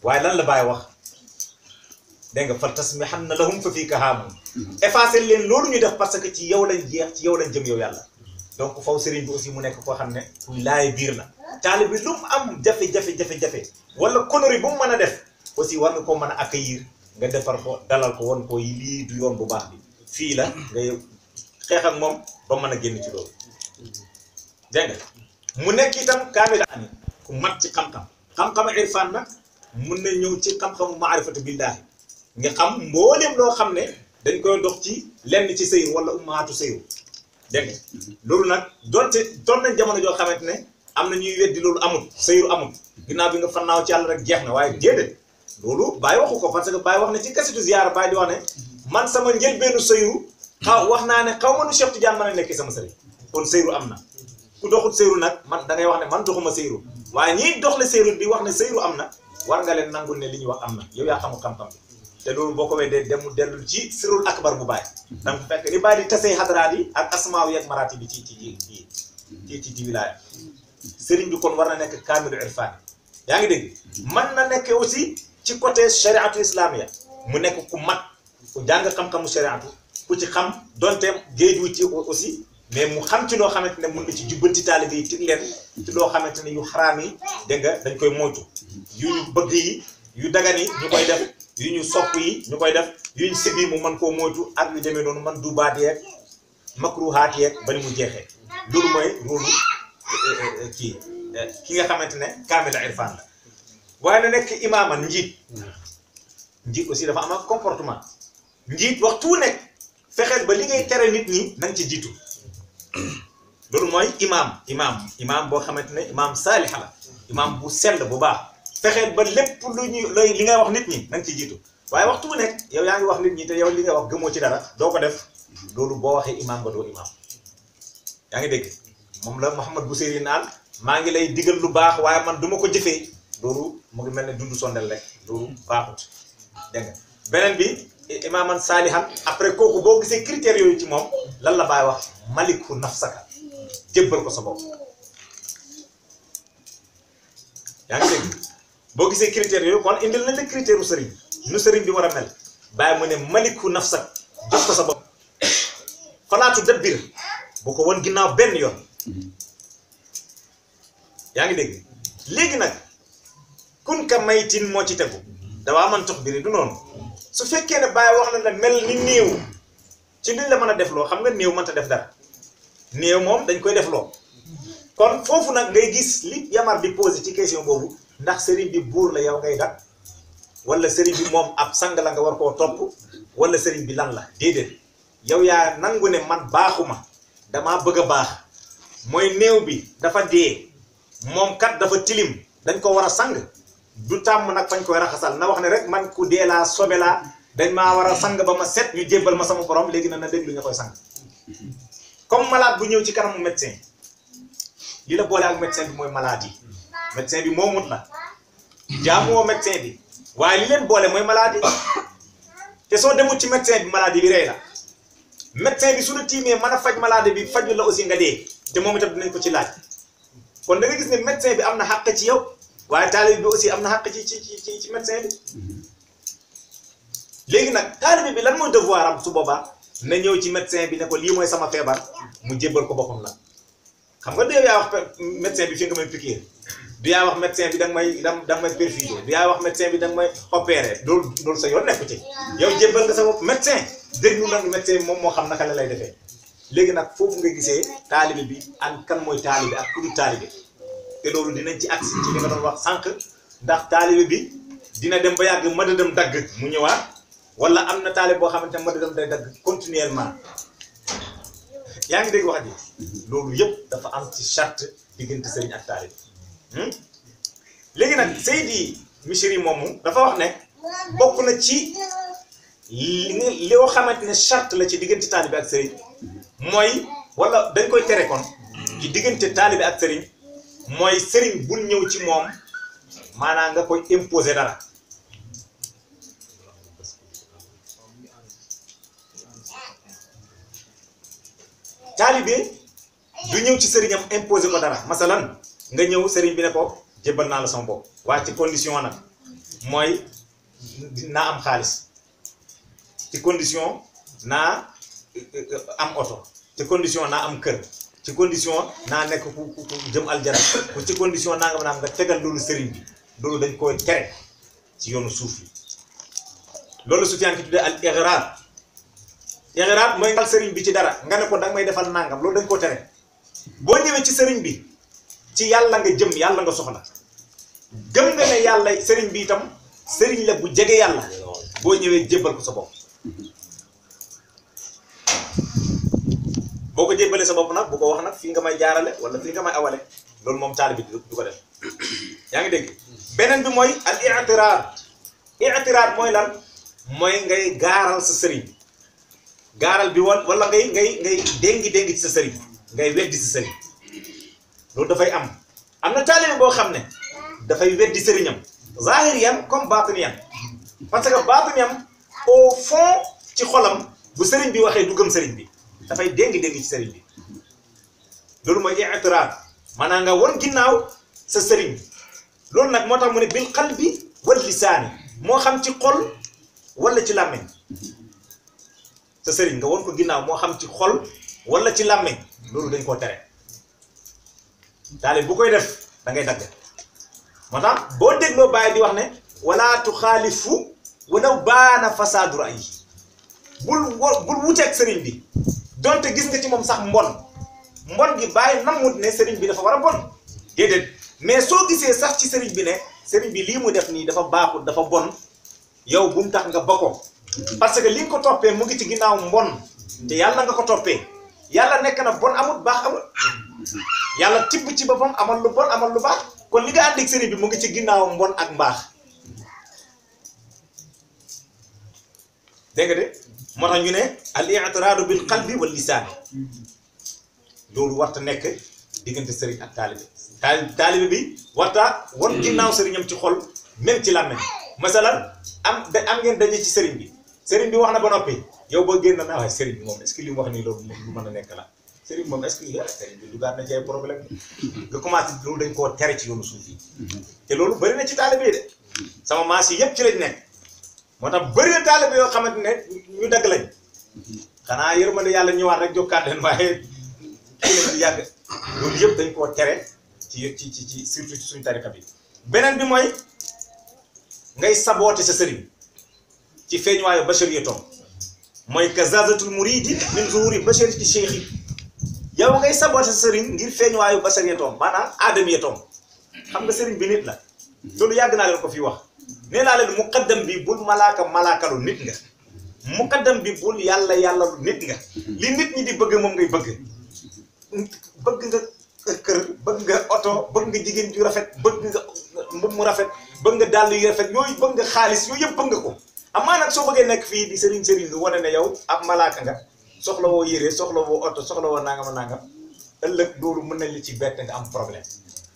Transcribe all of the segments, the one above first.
waaye lan la bàyyi wax dégg nga fal tasmihanna lahum fa fiika haamun effacé leen loolu ñu def parce que ci yow lañ jeex ci yow lañ jëm yow yàlla donc faw sëriñ bi aussi mu nekk koo xam ne kuy laaye biir la taali bi lu mu am jafe-jafe jafe-jafe wala connerie bu mu mën a def aussi war nga ko mën a accueillir nga defar ko dalal ko won ko lii du yoon bu baax bi fii la ngay xeex ak moom ba mën a génn ci loolu dégg nga mu nekk itam kaamil ani ku mat ci xam-xam xam-xam irfan nag mun na ñëw ci xam-xamu maarifatu billaahi nga xam mbooleem loo xam ne dañ koy dox ci lenn ci sëyru wala ummaatu sëyru dégg nga loolu nag donte doon nañ jamono joo xamante ne am na ñuy weddi loolu amul sëyru amul ginnaaw bi nga fannaaw ci yàlla rek jeex na waaye déedéet loolu Baye waxu ko parce que Baye wax na ci kasitu ziyaara Baye di wax ne man sama njëlbeenu sëyru xaw wax naa ne xaw ma nu Cheikh Tidiane mën a nekk sama sëriñ kon sëyru am na ku doxul sëyru nag man da ngay wax ne man doxuma sëyru waaye ñiy doxle sëyru di wax ne sëyru am na war nga leen nangul ne li ñuy wax am na yow yaa xamul xam-xam bi te loolu boo ko weddee dem dellu ci sirul akbar bu Baye donc fekk ni Baye di tasee xadaraat yi ak asmaaw yeeg maraati bi ci ci ci ci ci ci wilaaya sëriñ bi kon war na nekk kaamilu irfan yaa ngi dégg man na nekk aussi ci côté shariatu islamia mu nekk ku mat ku jàng xam-xamu shariatu ku ci xam donte géeju ci aussi mais mu xam ci loo xamante ne mun na ci jubbanti taalibe yi tig leen ci loo xamante ne yu xaraam yi dégg nga dañ koy moytu yu ñu bëgg yi yu dagan yi ñu koy def yu ñu sopp yi ñu koy def yu ñu sib yi mu mën koo moytu ak yu demee noonu man du baat yeeg makruhaat yeeg ba ni mu jeexee loolu mooy loolu kii ki nga xamante ne kaamila irfan la waaye na nekk imaaman njiit njiit aussi dafa am ak comportement njiit waxtu wu nekk fexeel ba li ngay tere nit ñi na nga ci jiitu loolu mooy imaam imaam imaam boo xamante ne imaam saaliha la imaam bu sell bu baax fexeel ba lépp lu ñu lay li ngay wax nit ñi na nga ci jiitu waaye waxtu wu nekk yow yaa ngi wax nit ñi te yow li ngay wax gëmoo ci dara doo ko def loolu boo waxee imaam nga doo imaam yaa ngi dégg moom la Mouhamad Bousiri naan maa ngi lay digal lu baax waaye man du ma ko jëfee loolu mu ngi mel ne dundu sondel rek loolu baaxut dégg nga beneen bi imaaman saalihan après kooku boo gisee critères yooyu ci moom lan la baay wax maliku nafsaka jébbal ko sa bopp yaa ngi dégg boo gisee critères yooyu kon indil nañ la critère u sëriñ nu sëriñ bi war a mel bàyyi mu ne maliku nafsak jox ko sa bopp falaatu dabbir bu ko won ginnaaw benn yoon yaa ngi dégg léegi nag kun ka maytin moo ci tegu dawaa man tox biri du noonu su fekkee ne bàyyi wax na la mel ni néew ci liñ la mën a def loo xam nga néew mënta def dara néew moom dañ koy def loo kon foofu nag ngay gis li yamar di posé ci question boobu ndax sëriñ bi buur la yow ngay gat wala sëriñ bi moom ab sang la nga war koo topp wala sëriñ bi lan la déedéet yow yaa nangu ne man baaxuma damaa bëgg a baax mooy néew bi dafa dee moom kat dafa tilim dañ ko war a sang du tàmm nag fañ koy raxasal na wax ne rek man ku dee laa sobe laa dañ maa war a sang ba ma set ñu jébbal ma sama borom léegi na na déglu ñu koy sang comme malade bu ñëw ci kanamu médecin li la boole ak médecin bi mooy maladie médecin bi moomut la jaamuwoo médecin bi waaye li leen boole mooy maladie te soo demut ci médecin bi maladie bi rey la médecin bi su la tiimee mën a faj maladie bi faju la aussi nga dee te moom itam dinañ ko ci laaj kon da nga gis ne médecin bi am na xàq ci yow waaye taalib bi aussi am na xàq ci ci ci ci médecin bi léegi nag taalib bi lan mooy devoir am su boobaa na ñëw ci médecin bi ne ko lii mooy sama feebar mu jébbal ko boppam la xam nga du yow yaa wax médecin bi fi nga may piqûre du yaa wax médecin bi da nga may da nga may perfuser du yaa wax médecin bi da nga may opérer loolu loolu sa yoon nekku ci yow jébbal nga sa bopp médecin déglu nag médecin bi moom moo xam naka la lay defee léegi nag foofu nga gisee taalibe bi ak kan mooy taalibe ak ku du taalibe te loolu dinañ ci agsi ci li nga doon wax sànq ndax taalibe bi dina dem ba yàgg madadam dagg mu ñëwaat wala am na taalibe boo xamante ne madadam day dagg continuellement yaa ngi dégg wax ji loolu yëpp dafa am ci charte diggante sëriñ ak taalibe léegi nag Seydi Misri moomu dafa wax ne bokk na ci li nga loo xamante ne charte la ci diggante taalibe ak sëriñ mooy wala dañ koy tere kon ci diggante taalibe ak sëriñ mooy sëriñ bul ñëw ci moom maanaam nga koy imposer dara taalibe du ñëw ci sëriñam imposer ko dara masalan nga ñëw sëriñ bi ne ko jébbal naa la sama bopp waaye ci condition nag mooy naa am xaalis ci condition naa am oto ci condition naa am kër ci condition naa nekk ku ku ku jëm aljana ku ci condition naa nga naam nga tegal loolu sëriñ bi loolu dañ koy tere ci yoonu suuf yi loolu Sufyaan ki tuddee al ighraar ighraar mooy ngal sëriñ bi ci dara nga ne ko danga may defal nangam loolu dañ koo tere boo ñëwee ci sëriñ bi ci yàlla nga jëm yàlla nga soxla gëm nga ne yàlla sëriñ bi itam sëriñ la bu jege yàlla boo ñëwee jébbal ko sa bopp boo ko jébbalee sa bopp nag bu ko wax nag fii nga may jaarale wala fii nga may awale loolu moom taali bi du ko def yaa ngi dégg beneen bi mooy al i'tiraad i'tiraad mooy lan mooy ngay gaaral sa sëriñ gaaral bi wal wala ngay ngay ngay déngi déngi ci sa sëriñ ngay weddi sa sëriñ loolu dafay am am na taalibe boo xam ne dafay weddi sëriñam zahiriyan comme batiniyan parce que batiniyan au fond ci xolam bu sëriñ bi waxee du gëm sëriñ bi dafay déngi déngi ci sëriñ bi loolu mooy i'tiraad maanaam nga won ginnaaw sa sëriñ loolu nag moo tax mu ne bil qalbi wal lisaani moo xam ci xol wala ci làmmiñ sa sëriñ nga won ko ginnaaw moo xam ci xol wala ci làmmiñ loolu dañ koo tere daale bu koy def da ngay dagg moo tax boo dégloo bàyyi di wax ne wala tuxaalifu walaw baana fasaadu ra'yi bul wo bul wuteeg sëriñ bi donte gis nga ci moom sax mbon mbon gi bàyyi namut ne sëriñ bi dafa war a bon déedéet mais soo gisee sax ci sëriñ bi ne sëriñ bi lii mu def nii dafa baaxul dafa bon yow bu mu tax nga ba ko parce que li nga ko toppee mu ngi ci ginnaaw mbon te yàlla nga ko toppee yàlla nekk na bon amut baax amut yàlla tibb ci boppam amal lu bon amal lu baax kon li nga ànd ak sëriñ bi mu ngi ci ginnaaw mbon ak mbaax dégg nga de moo tax ñu ne al i'tiraadu bil qalbi wal lisaan loolu warta nekk diggante sëriñ ak taalibe taali taalibe bi warta wan ginnaaw sëriñam ci xol même ci làmmeñ masalan am da am ngeen daje ci sëriñ bi sëriñ bi wax na ba noppi yow boo génn naa waaye sëriñ bi moom est-ce que li mu wax nii loolu lu mën a nekk la sëriñ moom est-ce que sëriñ bi dugaat na ci ay problème nga commencé loolu dañ koo tere ci yoonu suuf yi te loolu bëri na ci taalibe yi de sama maas yi yëpp ci lañ nekk moo tax bëri na taalibe yoo xamante ne ñu dagg lañ xanaa yërmande yàlla ñëwaat rek jokkaat leen waaye kii lañ di yàgg loolu yëpp dañ koo tere ci ci ci ci surtout ci suñu tarika bi beneen bi mooy ngay saboote sa sëriñ ci feeñuwaayu bachariyatom mooy kazazatul muridi min zuhuri bashariyati cheikh yi yow ngay saboote sa sëriñ ngir feeñuwaayu bachariyatom maanaam aadamiyatom xam nga sëriñ bi nit la loolu yàgg naa leen ko fi wax nee naa leen muqaddam bi bul malaaka malaakalu nit nga muqaddam bi bul yàlla yàlla lu nit nga li nit ñi di bëgg moom ngay bëgg bëgg nga kër bëgg nga oto bëgg nga jigéen ju rafet bëgg nga mbub mu rafet bëgg nga dàll yu rafet yooyu bëgg nga xaalis yooyu yëpp bëgg nga ko amaa nag soo bëggee nekk fii di sëriñ sëriñ lu wane ne yow ab malaaka nga soxla woo yére soxla woo oto soxla woo nangam a nangam ëllëg loolu mën nañ li ci bett nga am problème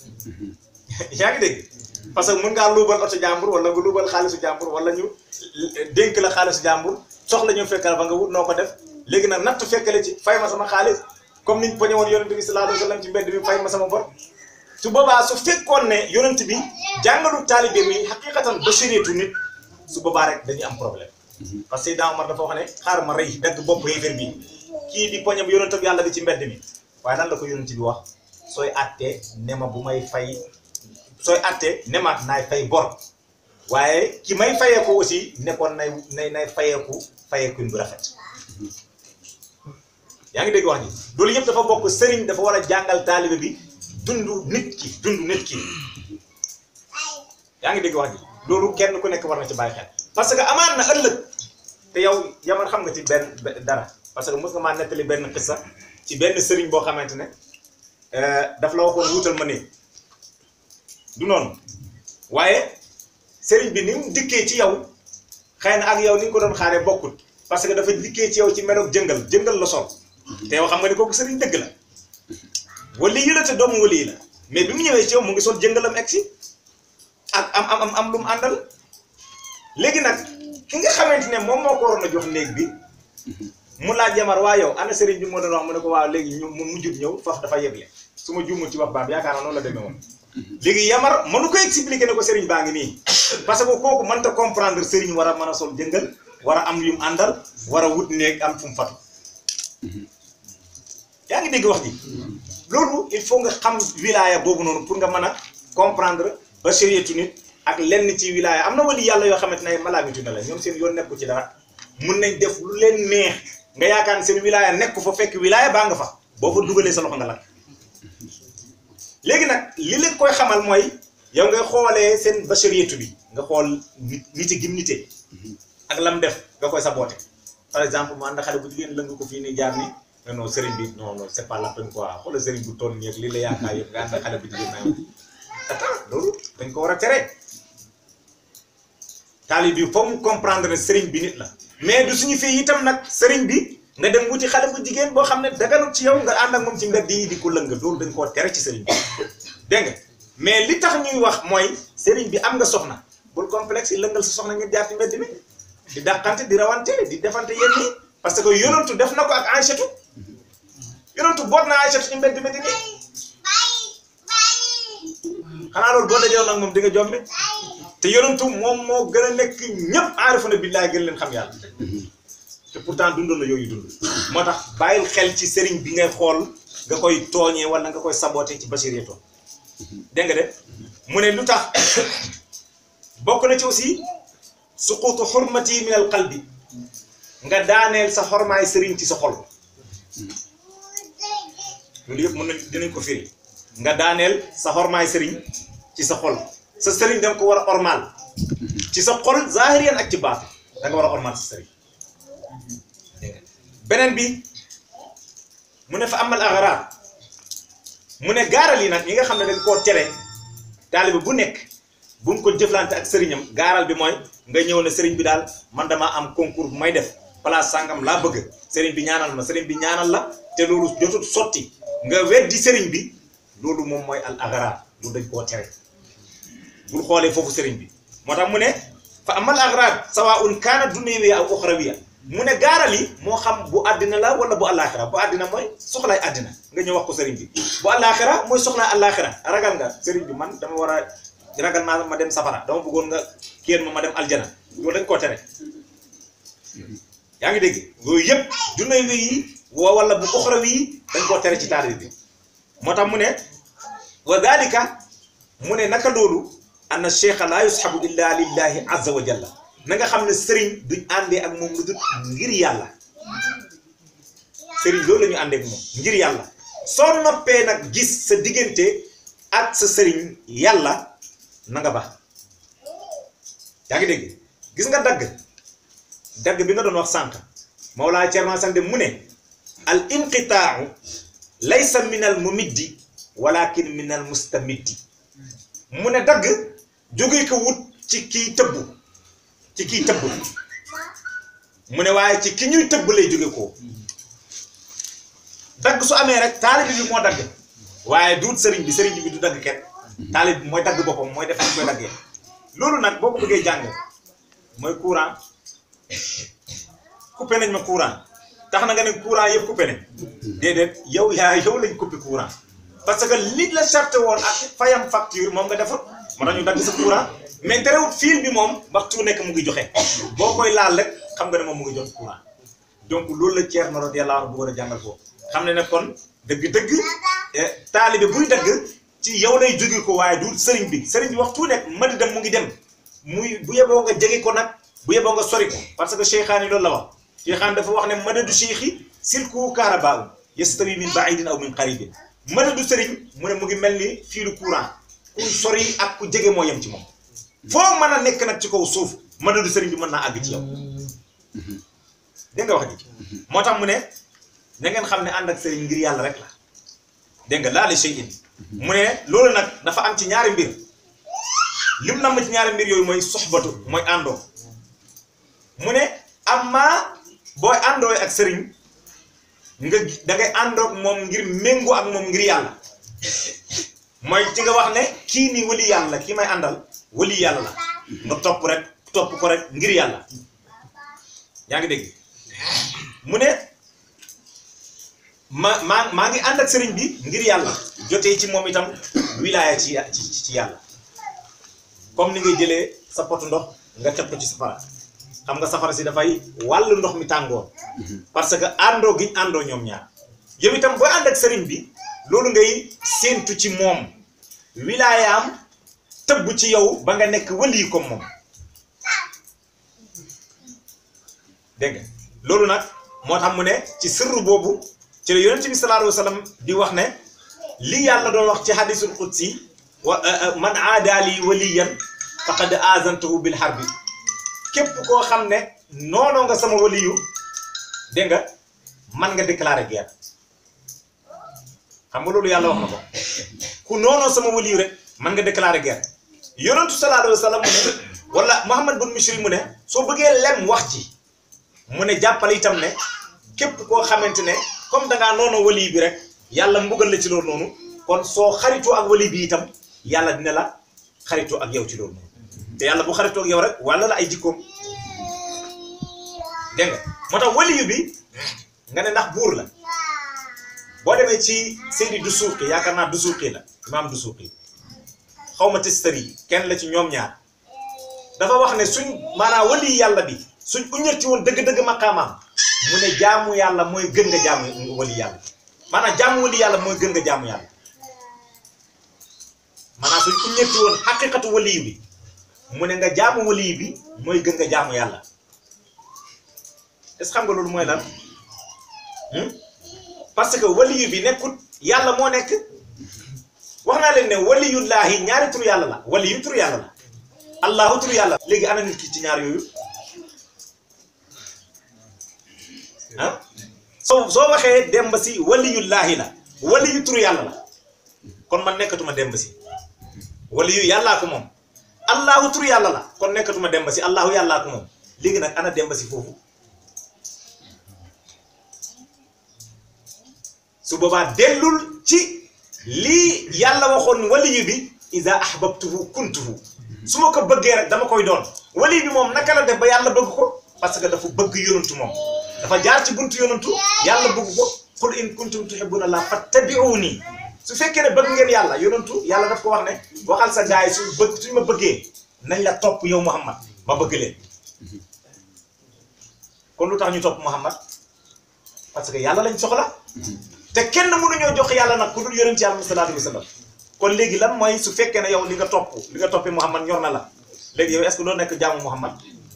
yaa ngi dégg parce que mën ngaa luubal oto jàmbur wala nga luubal xaalisu jàmbur wala ñu dénk la xaalisu jàmbur soxla ñu fekk la fa nga wut noo ko def léegi nag natt fekkale ci fay ma sama xaalis comme niñ poñe woon yonent bi sallallahu alayhi wa sallam ci mbedd bi fay ma sama bor su boobaa su fekkoon ne yonent bi jàngalu taalibe mi xaqiqatan bashariatu nit su boobaa rek dañuy am problème parce que Seydina Omar dafa wax ne xaar ma rey dagg bopp yéeféer bi kii di poñe yonent bi yàlla bi ci mbedd mi waaye lan la ko yonent bi wax sooy attee ne ma bu may fay sooy attee ne ma naay fay bor waaye ki may fayeeku aussi nekkoon nay nay nay fayeeku fayeeku bu rafet yaa ngi dégg wax ji loolu yëpp dafa bokk sëriñ dafa war a jàngal taalibe bi dundu nit ki dundu nit ki yaa ngi dégg wax ji loolu kenn ku nekk war na ci bàyyi xel parce que amaan na ëllëg te yow yaman xam nga ci benn dara parce que mos nga maa nettali benn xissa ci benn sëriñ boo xamante ne daf la waxoon wuutal ma néeg du noonu waaye sëriñ bi ni mu dikkee ci yow xëy na ak yow ni nga ko doon xaaree bokkut parce que dafa dikkee ci yow ci meloog jëngal jëngal la sol te yow xam nga ni kooku sëriñ dëgg la wali yi la te doomu wali yi la mais bi mu ñëwee ci yow mu ngi sol jëngalam egg si ak am am am am lu mu àndal léegi nag ki nga xamante ne moom moo ko waroon a jox néeg bi mu laaj jamar waa yow ana sëriñ bi moo doon wax mu ne ko waaw léegi ñu mu mujjut ñëw faf dafa yeble su ma juumul ci wax baam yaakaar naa noonu la demee woon léegi yamar mënu ko expliquer ne ko sëriñ baa ngi nii parce que kooku mënta comprendre sëriñ war a mën a sol jëngal war a am yu mu àndal war a wut néeg am fu mu fatu yaa ngi dégg wax ji loolu il faut nga xam wilaya boobu noonu pour nga mën a comprendre bashariyatu nit ak lenn ci wilaya am na wali yàlla yoo xamante ne ay malaamitu ne la ñoom seen yoon nekku ci dara mun nañ def lu leen neex nga yaakaar ne seen wilaya nekku fa fekk wilaya baa nga fa boo fa dugalee sa loxo nga lakk léegi nag li leen koy xamal mooy yow ngay xoolee seen bashariyatu bi nga xool nit niti gim nite ak lam def nga koy saboote par exemple mu ànd xale bu jigéen lëng ko fii nii jaar ni non non sëriñ bi non non c'est pas la peine quoi xoolal sëriñ bu toll nii ak lii la yaakaar yëpp nga ànd xale bu jigéen naa attends loolu dañ ko war a tere taalib bi foog mu comprendre ne sëriñ bi nit la mais du suñu fii itam nag sëriñ bi nga dem wuti xale bu jigéen boo xam ne daganut ci yow nga ànd ak moom ci mbedd yi di ko lëng loolu dañ koo tere ci sëriñ bi dégg nga mais li tax ñuy wax mooy sëriñ bi am nga soxna bul complexe yi lëngal sa soxna ngeen jaar ci mbedd mi di dàqante di rawante di defante yenn yi parce que yonantu def na ko ak Aïchatu yonantu boot na Aïchatu ci mbedd mi di nii xanaa loolu boo dajee nag moom di nga jombi te yonantu moom moo gën a nekk ñëpp aarifu na billaay gën leen xam yàlla te pourtant dundoon na yooyu dund moo tax bàyyil xel ci sëriñ bi ngay xool nga koy tooñee wala nga koy saboté ci bachirieto dégg nga de mu ne lu tax bokk na ci aussi suqutu xurmati min al qalbi nga daaneel sa xormaay sëriñ ci sa xol loolu yëpp mën nañ dinañ ko firi nga daaneel sa xormaay sëriñ ci sa xol sa sëriñ da nga ko war a ormal ci sa xol zahiriyan ak ci baat da nga war a ormal sa sëriñ beneen bi mu ne fa amal agaraar mu ne gaaral yi nag yi nga xam ne dañ koo tere taalibe bu nekk bu mu ko jëflante ak sëriñam gaaral bi mooy nga ñëw ne sëriñ bi daal man damaa am concours bu may def place sàngam laa bëgg sëriñ bi ñaanal ma sëriñ bi ñaanal la te loolu jotut sotti nga weddi sëriñ bi loolu moom mooy al agaraar loolu dañ koo tere bul xoolee foofu sëriñ bi moo tax mu ne fa amal agaraar sawaun kaana dunyawiya aw uxrawiya mu ne gaaral yi moo xam bu àddina la wala bu àllaaxira bu àddina mooy soxlaay àddina nga ñëw wax ko sëriñ bi bu àllaaxira mooy soxlaay àllaaxira ragal nga sëriñ bi man dama war a ragal naa ma dem safara dama bëggoon nga kéen ma ma dem aljana loolu dañ koo tere yaa ngi dégg yooyu yëpp dunay wi yi wa wala bu uxra wi yi dañ koo tere ci taalibe bi moo tax mu ne wa dalika mu ne naka loolu anna cheikha la yushabu illa lillahi azza wa jalla na nga xam ne sëriñ duñ àndee ak moom lu dul ngir yàlla sëriñ loolu la ñu àndee ak moom ngir yàlla soo noppee nag gis sa diggante ak sa sëriñ yàlla na nga baax yaa ngi dégg gis nga dagg dagg bi nga doon wax sànq Mawlaa Cerno Sande mu ne al inqitaau laysa min al mumiddi walakin min al mustamiddi mu ne dagg jóge ko wut ci kii tëbbu ci kii tëbb mu ne waaye ci ki ñuy tëbb lay jóge ko dagg su amee rek taalib bi moo dagg waaye duut sëriñ bi sëriñ bi du dagg kenn taalib bi mooy dagg boppam mooy def ñu koy daggee loolu nag boo ko bëggee jàng mooy courant coupé nañ ma courant tax na nga ne courant yëpp coupé nañ déedéet yow yaa yow lañ coupé courant parce que li la charte woon ak fayam facture moom nga defut moo tax ñu dagg sa courant mais terewut fil bi moom waxtu nekk mu ngi joxe boo koy laal rek xam nga ne moom mu ngi jox courant donc loolu la Ceerno radiyallaahu anhu bëggoon a jàngal foofu xam ne ne kon dëgg-dëgg taalibe buy dagg ci yow lay jóge ko waaye du sëriñ bi sëriñ bi waxtu nekk madi dem mu ngi dem muy bu yeboo nga jege ko nag bu yeboo nga sori ko parce que cheikhaan yi loolu la wax cheikhaan dafa wax ne madadu cheikhi silku kaarabaaw yastawi min baidin aw min qaribin madadu sëriñ mu ne mu ngi mel ni fiilu courant ku sori ak ku jege moo yem ci moom foo mën a nekk nag ci kaw suuf madadu sëriñ bi mën naa àgg ci yow dégg nga wax ji moo tax mu ne na ngeen xam ne ànd ak sëriñ ngir yàlla rek la dégg nga laali shay'in mu ne loolu nag dafa am ci ñaari mbir lim nam ci ñaari mbir yooyu mooy soxbatu mooy àndoo mu ne amma booy àndoo ak sëriñ nga da ngay àndoog moom ngir méngoo ak moom ngir yàlla mooy ci nga wax ne kii nii wali yàlla kii may àndal wali yàlla la nga topp rek topp ko rek ngir yàlla yaa ngi dégg mu ne ma maa maa ngi ànd ak sëriñ bi ngir yàlla jotee ci moom itam wilaaya ci ci ci yàlla comme ni ngay jëlee sa potu ndox nga teg ko ci safara xam nga safara si dafay wàllu ndox mi tàngoor parce que àndoo gi àndoo ñoom ñaar yow itam boo ànd ak sëriñ bi loolu ngay séentu ci moom wilaayaam tëbb ci yow ba nga nekk wëli comme moom dégg nga loolu nag moo tax mu ne ci sirru boobu ci la yonent bi sallallahu alayhi wa sallam di wax ne li yàlla doon wax ci hadisul qudsi wa man aadaali waliyan faqad azantuhu bil harbi képp koo xam ne noonoo nga sama waliyu dégg nga man nga déclarer guerre xam nga loolu yàlla wax na ko ku noonoo sama waliyu rek man nga déclarer guerre yonentu sallallahu alayhi wa sallam mu ne wala Muhammad bin Mishri mu ne soo bëggee lem wax ci mu ne jàppale itam ne képp koo xamante ne comme dangaa noonu wali bi rek yàlla mbugal la ci loolu noonu kon soo xaritoo ak wali bi itam yàlla dina la xaritoo ak yow ci loolu noonu te yàlla bu xaritoo ak yow rek wala la ay jikkoom dégg nga moo tax waliyu bi nga ne ndax buur la boo demee ci Seydi Dusuuqi yaakaar naa Dusuuqi la imaam Dusuuqi xaw ma testari kenn la ci ñoom ñaar dafa wax ne suñ maanaam wali yàlla bi suñ uñal ci woon dëgg-dëgg maqaamaam mu ne jaamu yàlla mooy gën nga jaamu wali yàlla maanaam jaamu wali yàlla mooy gën nga jaamu yàlla maanaam suñ uñal ci woon xaqiqatu wali bi mu ne nga jaamu wali bi mooy gën nga jaamu yàlla est-ce xam nga loolu mooy lan parce que wali bi nekkut yàlla moo nekk wax naa leen ne waliyullaahi ñaari tur yàlla la waliyu tur yàlla la allahu tur yàlla léegi ana nit ki ci ñaar yooyu ah soo soo waxee demba si waliyullaahi la waliyu tur yàlla la kon man nekkatuma demba si waliyu yàllaa ko moom allahu tur yàlla la kon nekkatuma demba si allahu yàllaa ko moom léegi nag ana demba si foofu su boobaa dellul ci lii yàlla waxoon waliyu bi iza ahbabtuhu kuntuhu su ma ko bëggee rek dama koy doon waliyu bi moom naka la def ba yàlla bëgg ko parce que dafa bëgg yonantu moom dafa jaar ci buntu yonantu yàlla bëgg ko qul in kuntum tuhibbuna allah fattabi'uni su fekkee ne bëgg ngeen yàlla yonantu yàlla daf ko wax ne waxal sa gaay suñ bëgg suñ ma bëggee nañ la topp yow muhammad ma bëgg leen kon lu tax ñu topp muhammad parce que yàlla lañ soxla te kenn mënuñoo jox yàlla nag ku dul yonent yàlla sallallahu alayhi wa sallam kon léegi lan mooy su fekkee ne yow li nga topp li nga toppee muhammad ñor na la léegi yow est-ce que doo nekk jaamu muhammad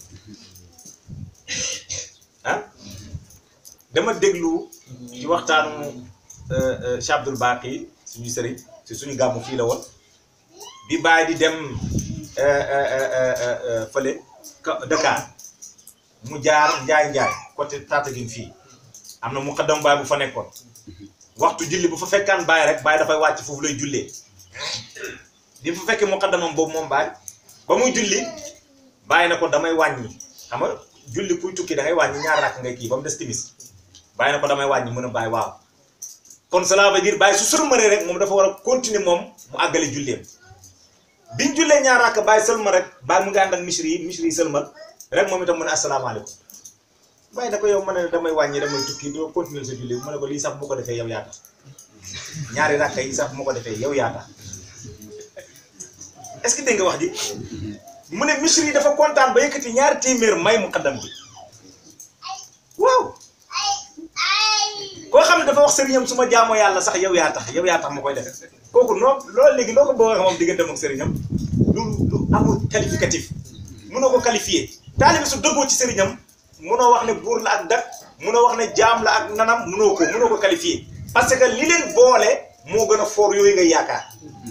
ah dama déglu ci waxtaanu Cheikh Abdoul Baqi suñu sëriñ si suñu gàmmu fii la woon bi bàyyi di dem fële Dakar mu jaar njaay njaay côté Tataguine fii am na mu xaddam baay bu fa nekkoon waxtu julli bu fa fekkaan baay rek baay dafay wàcc foofu lay jullee di fa fekkee mu xaddamam boobu moom baay ba muy julli bàyyi na ko damay wàññi xam nga julli kuy tukki da ngay wàññi ñaar rakk ngay kii ba mu des timis bàyyi na ko damay wàññi mën a bàyyi waaw kon cela veut dire bàyyi su sëlmaree rek moom dafa war a continuer moom mu àggale julleem biñ jullee ñaar rakk bàyyi sëlma rek bàyyi mu ngi ànd ak misri yi misri yi sëlmal rek moom itam mu ne asalaamaaleykum bàyyi na ko yow ma ne damay wàññi damay tukki doo continuer sa julli ma ne ko lii sax bu ko defee yow yaa tax ñaari rakk yi sax bu ma ko defee yow yaa tax est-ce que dégg nga wax ji mu ne misri yi dafa kontaan ba yëkkati ñaari téeméer may mu xaddam bi waaw koo xam ne dafa wax sëriñam su ma jaamoo yàlla sax yow yaa tax yow yaa tax ma koy def kooku noo loolu léegi loo ko bëgg a moom diggante ak sëriñam lu lu amul qualificatif munoo ko qualifier taalibi su dëggoo ci sëriñam munoo wax ne buur la ak dak munoo wax ne jaam la ak nanam munoo ko munoo ko qualifier parce que li leen boole moo gën a foor yooyu ngay yaakaar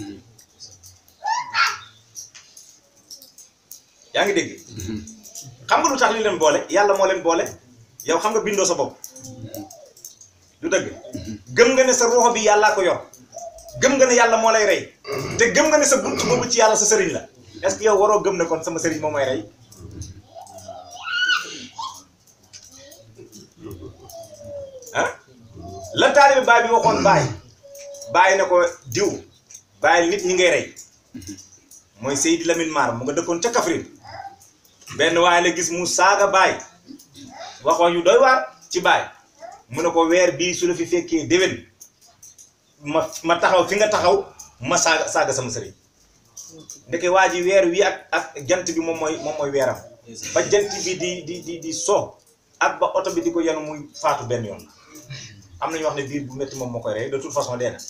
yaa ngi dégg xam nga lu tax li leen boole yàlla moo leen boole yow xam nga bindoo sa bopp du dëgg gëm nga ne sa ruuxo bi yàllaa ko yor gëm nga ne yàlla moo lay rey te gëm nga ne sa bunt boobu ci yàlla sa sëriñ la est-ce que yow waroo gëm ne kon sama sëriñ moo may rey ah la taalibe baay bi waxoon baay bàyyi na ko diw bàyyi nit ñi ngay rey mooy Seydi Lamine Mar mu nga dëkkoon ca Kaffrine benn waaye la gis mu saaga baay wax wax yu doy waar ci baay mu ne ko weer bii su la fi fekkee déwén ma ma taxaw fi nga taxaw ma saaga saaga sama sëriñ ndeke waa ji weer wi ak ak jant bi moom mooy moom mooy weeram ba jant bi di di di di so ak ba oto bi di ko yenu muy faatu benn yoon la am nañu wax ne biir bu métti moom moo koy rey de toute façon dee na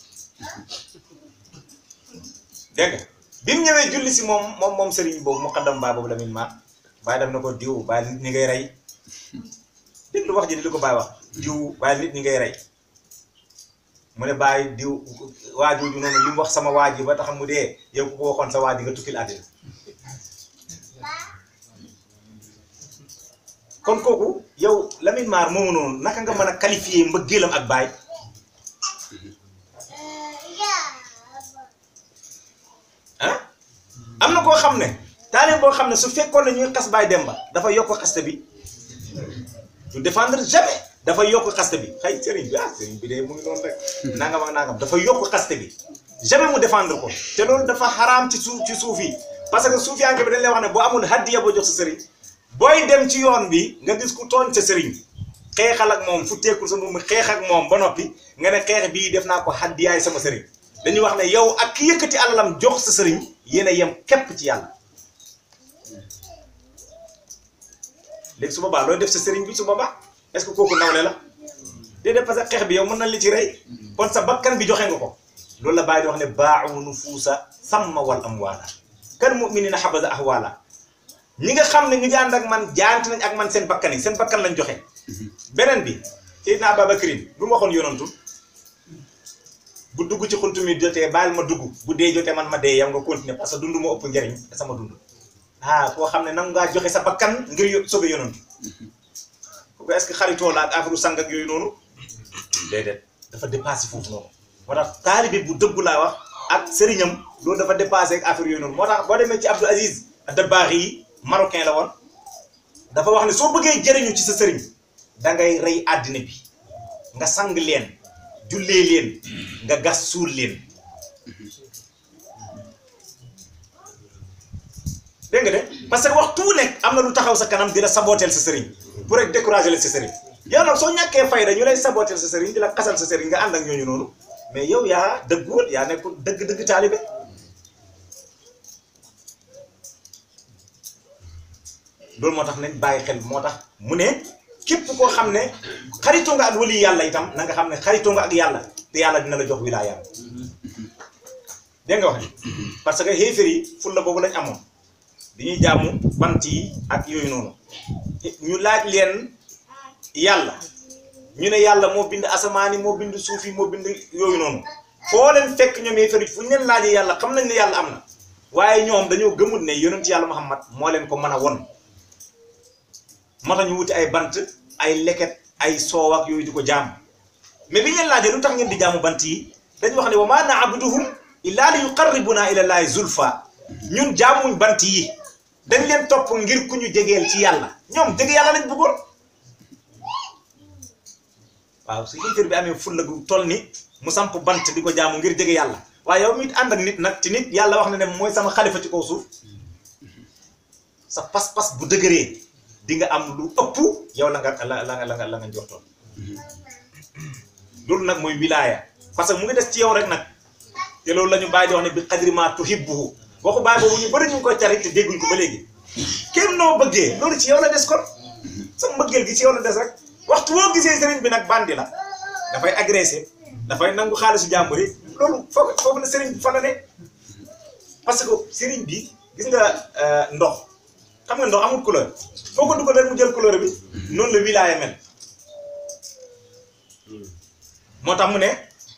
dégg nga bi mu ñëwee julli si moom moom moom sëriñ boobu mu xaddam baa boobu la min maat bàyyi def na ko diw bàyyi nit ñi ngay rey déglu wax ji di li ko bàyyi wax diw bàyyi nit ñi ngay rey mu ne bàyyi diw waajooju noonu li mu wax sama waaj yi ba tax mu dee yow ku ko waxoon sa waaj yi nga tukkil àddina kon kooku yow Lamine Mar moomu noonu naka nga mën a qualifier mbëggeelam ak baay ah am na koo xam ne taaleen boo xam ne su fekkoon ne ñuy xas baay Demba dafa yokk xaste bi du défendre jamais dafa yokk xaste bi xëy sëriñ bi ah sëriñ bi de mu ngi noonu rek nangam ak nangam dafa yokk xaste bi jamais mu défendre ko te loolu dafa xaraam ci suuf ci suuf yi parce que suufiyanke bi dañ lay wax ne boo amul haddiya boo jox sa sëriñ booy dem ci yoon bi nga gis ku tooñ sa sëriñ xeexal ak moom fu teekul sa moom xeex ak moom ba noppi nga ne xeex bii def naa ko haddiyaay sama sëriñ dañuy wax ne yow ak ki yëkkati alalam jox sa sëriñ yéen a yem képp ci yàlla léegi su boobaa looy def sa sëriñ bi su boobaa est-ce que kooku nawle la déedéet parce que xeex bi yow mën na li ci rey kon sa bakkan bi joxe nga ko loolu la bàyyi di wax ne baaxu nufuusa samma wal amwaala kan mu'minina xabasa ahwaala ñi nga xam ne ñu ngi ànd ak man jaante nañ ak man seen bakkan yi seen bakkan lañ joxe beneen bi Seydina Ababakrin lu mu waxoon yonantu bu dugg ci xuntu mi jotee baal ma dugg bu dee jotee man ma dee yow nga continuer parce que dund moo ëpp njëriñ sama dund ah koo xam ne nangu ngaa joxe sa bakkan ngir yo- sobe yonantu kooku est-ce que xaritoo la ak affaire sang ak yooyu noonu déedéet dafa dépassé foofu noonu moo tax taalibe bu dëggu laa wax ak sëriñam loolu dafa dépassé ak affaire yooyu noonu moo tax boo demee ci Abdou Aziz Dabakh yi marocain la woon dafa wax ne soo bëggee jëriñu ci sa sëriñ da ngay rey àddina bi nga sang leen jullee leen nga gas suul leen dégg nga de parce que waxtu wu nekk am na lu taxaw sa kanam di la saboteel sa sëriñ pour rek décourager la sa sëriñ yow nag soo ñàkkee fayda ñu lay saboteel sa sëriñ di la xasal sa sëriñ nga ànd ak ñooñu noonu mais yow yaa dëgguwul yaa nekkul dëgg-dëgg taalibe loolu moo tax nañ bàyyi xel moo tax mu ne képp koo xam ne xaritoo nga ak wali yàlla itam na nga xam ne xaritoo nga ak yàlla te yàlla dina la jox wilaaya dégg nga wax ni parce que xéefér yi fulla boobu lañ amoon dañuy jàmm bant yi ak yooyu noonu ñu laaj leen yàlla ñu ne yàlla moo bind asamaan yi moo bind suuf yi moo bind yooyu noonu foo leen fekk ñoom xéefér yi fu ñu leen laajee yàlla xam nañ ne yàlla am na waaye ñoom dañoo gëmul ne yonent yàlla Muhammad moo leen ko mën a won moo tax ñu wuti ay bant ay leket ay soow ak yooyu di ko jaam mais bi ñu leen laajee lu tax ngeen di jaamu bant yi dañu wax ne wa maa na'buduhum illaa li yuqarribuna ila llaahi zulfa ñun jaamuñ bant yi dañ leen topp ngir ku ñu jegeel ci yàlla ñoom jege yàlla lañ bëggoon waaw su yéeféer bi amee fulla gu toll ni mu samp bant di ko jaamu ngir jege yàlla waaye yow mit ànd ak nit nag te nit yàlla wax na ne mooy sama xalifa ci kaw suuf sa pas-pas bu dëgëree di nga am lu ëpp yow la nga la la la nga la nga njortoon loolu nag mooy wilaaya parce que mu ngi des ci yow rek nag te loolu la ñu bàyyi di wax ne bi qadri ma tuhibbuhu waxu bàyyi boobu ñu bëri ñu ngi koy cari te dégguñ ko ba léegi kenn noo bëggee loolu ci yow la des kon sa mbëggeel gi ci yow la des rek waxtu boo gisee sëriñ bi nag bandi la dafay agressé dafay nangu xaalisu jàmbur yi loolu foofu foofu la sëriñ bi fa la ne parce que sëriñ bi gis nga ndox xam nga ndox amul couleur foo ko dugal rek mu jël couleur bi noonu la wilaaya mel moo tax mu ne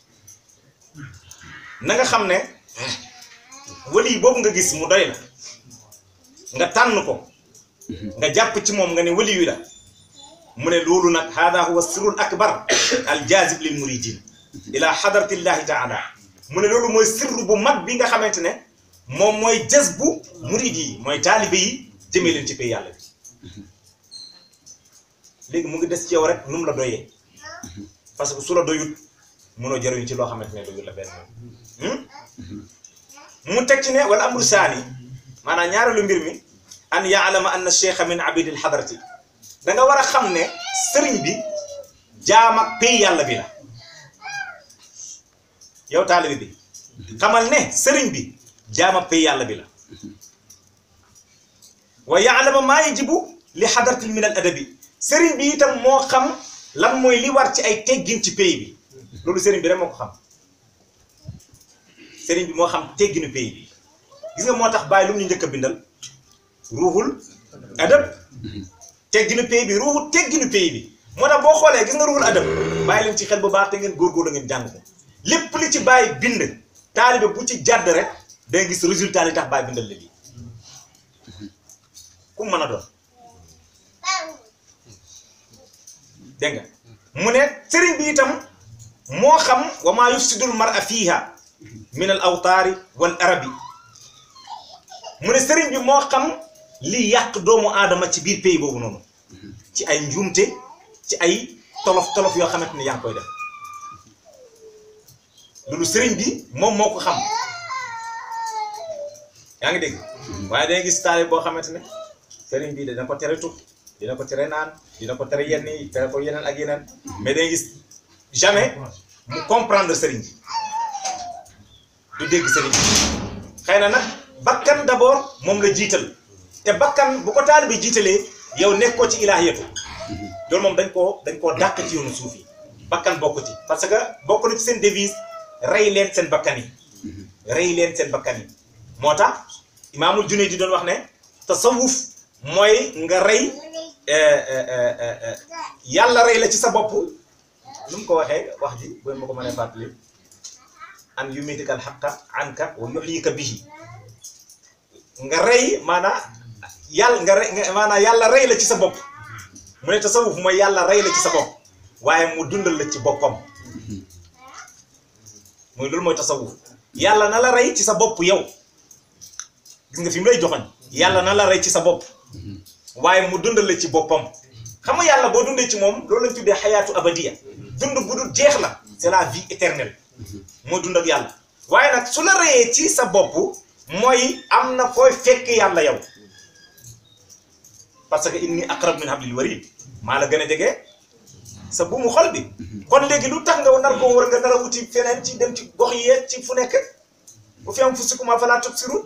na nga xam ne wali boobu nga gis mu doy la nga tànn ko nga jàpp ci moom nga ne wali wi la mu ne loolu nag hada huwa sirrul akbar al jazib lil muridin ila hadratillahi taala mu ne loolu mooy sirru bu mag bi nga xamante ne moom mooy jës bu murid yi mooy taalibe yi jëmee leen ci pay yàlla bi léegi mu ngi des ci yow rek nu mu la doyee parce que su la doyut mënoo jëriñu ci loo xamante ne doyul la benn mu teg ci ne wala amru saani maanaam ñaareelu mbir mi an yaalama anna cheikha min abidil hadrati da nga war a xam ne sëriñ bi jaam ak pay yàlla bi la yow taalibe bi xamal ne sëriñ bi jaama pay yàlla bi la wa yaalama maa yajibu li xadartil min al adabi sëriñ bi itam moo xam lan mooy li war ci ay teggin ci pay bi loolu sëriñ bi rek moo ko xam sëriñ bi moo xam tegginu pay bi gis nga moo tax bàyyi lu mu ñu njëkk a bindal ruuxul adab tegginu pay bi ruuxul tegginu pay bi moo tax boo xoolee gis nga ruuxul adab bàyyi leen ci xel bu baax te ngeen góorgóorlu ngeen jàng ko lépp li ci bàyyi bind taalibe bu ci jàdd rek day gis résultat li tax bàyyi bindal la lii ku mën a doon dégg nga mu ne sëriñ bi itam moo xam wa maa yufsidul mar'a fiiha min al awtaari wal arabi mu ne sëriñ bi moo xam li yàq doomu aadama ci biir pays boobu noonu ci ay njuumte ci ay tolof tolof yoo xamante ni yaa ngi koy def loolu sëriñ bi moom moo ko xam yaa ngi dégg waaye day gis taale boo xamante ne sëriñ bi dina ko tere tux dina ko tere naan dina ko tere yenn yi tere ko yeneen ak yeneen mais day gis jamais mu comprendre sëriñ bi du dégg sëriñ bi xëy na nag bakkan d'abord moom la jiital te bakkan bu ko taal bi jiitalee yow nekkoo ci ilaahiyatu loolu moom dañ koo dañ koo dàq ci yoonu suuf yi bakkan bokk ci parce que bokk na ci seen devise rey leen seen bakkan yi rey leen seen bakkan yi moo tax imaamul Junayd di doon wax ne tasawuf mooy nga rey yàlla rey la ci sa bopp nu mu ko waxee wax ji booy ma ko mënee fàttali an yumitika al xaqa anka wa yuxyika bihi nga rey maanaa yàlla nga rey maanaa yàlla rey la ci sa bopp mu ne tasawuf mooy yàlla rey la ci sa bopp waaye mu dundal la ci boppam mooy loolu mooy tasawuf yàlla na la rey ci sa bopp yow gis nga fi mu lay joxoñ yàlla na la rey ci sa bopp waaye mu dundal la ci boppam xam nga yàlla boo dundee ci moom loolu lañ tuddee xayaatu abadiya dund bu dul jeex la c'est la vie éternelle moo dund ak yàlla waaye nag su la reyee ci sa bopp mooy am na fooy fekk yàlla yow parce que inni aqrab min hablil warid maa la gën a jege sa buumu xol bi kon léegi lu tax nga nar ko war nga nar a wuti feneen ci dem ci gox yi ci fu nekk bu fi am fu sukuma falaa tubsirun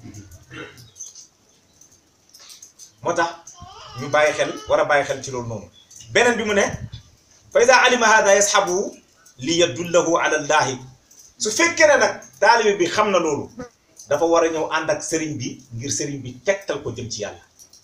moo tax ñu bàyyi xel war a bàyyi xel ci loolu noonu beneen bi mu ne fa ida alima hada yasxabu li yadullahu ala llahi su fekkee ne nag taalibe bi xam na loolu dafa war a ñëw ànd ak sëriñ bi ngir sëriñ bi tegtal ko jëm ci yàlla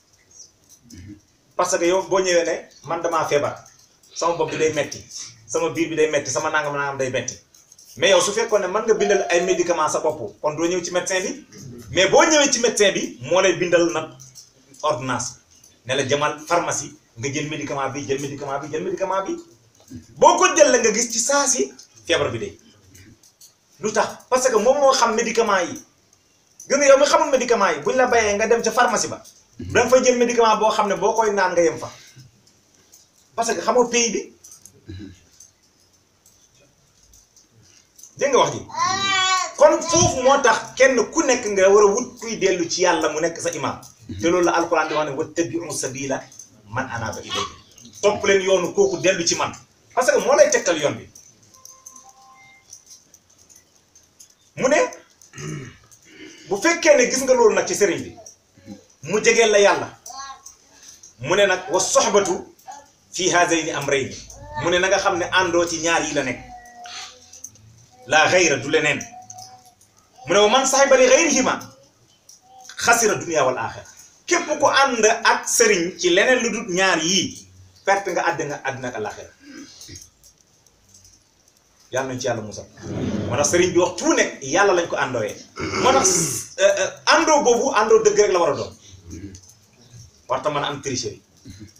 parce que yow boo ñëwee ne man damaa feebar sama bopp bi day metti sama biir bi day metti sama nangam nangam day metti mais yow su fekkoon ne mën nga bindal ay médicament sa bopp kon doo ñëw ci médecin bi mais boo ñëwee ci médecin bi moo lay bindal nag ordonnance ne la jamal pharmacie nga jël médicament bi jël médicament bi jël médicament bi boo ko jël la nga gis ci saa si feebar bi day lu tax parce que moom moo xam médicament yi gis nga yow mi xamul médicament yi buñ la bayee nga dem ca pharmacie ba da nga fay jël médicament boo xam ne boo koy naan nga yem fa parce que xamoo pays bi dégg nga wax ji kon foofu moo tax kenn ku nekk nga war a wut kuy dellu ci yàlla mu nekk sa imam te loolu la alquran di wax ne wattabi'u sabila man anaba ilayya topp leen yoonu kooku dellu ci man parce que moo lay tegtal yoon bi mu ne bu fekkee ne gis nga loolu nag ci sëriñ bi mu jegeel la yàlla mu ne nag wa soxbatu fii haazayni amrayni mu ne na nga xam ne àndoo ci ñaar yi la nekk la xayra du leneen mu ne wa man saxiba li xayrihima xasira dunia wal axira képp ku ànd ak sëriñ ci leneen lu dul ñaar yii perte nga àdd nga àddina ak alaxira yàlla nañ ci yàlla musal moo tax sëriñ bi wax tout nekk yàlla lañ ko àndooyee moo tax àndoo boobu àndoo dëgg rek la war a doon warta mën a am tricherie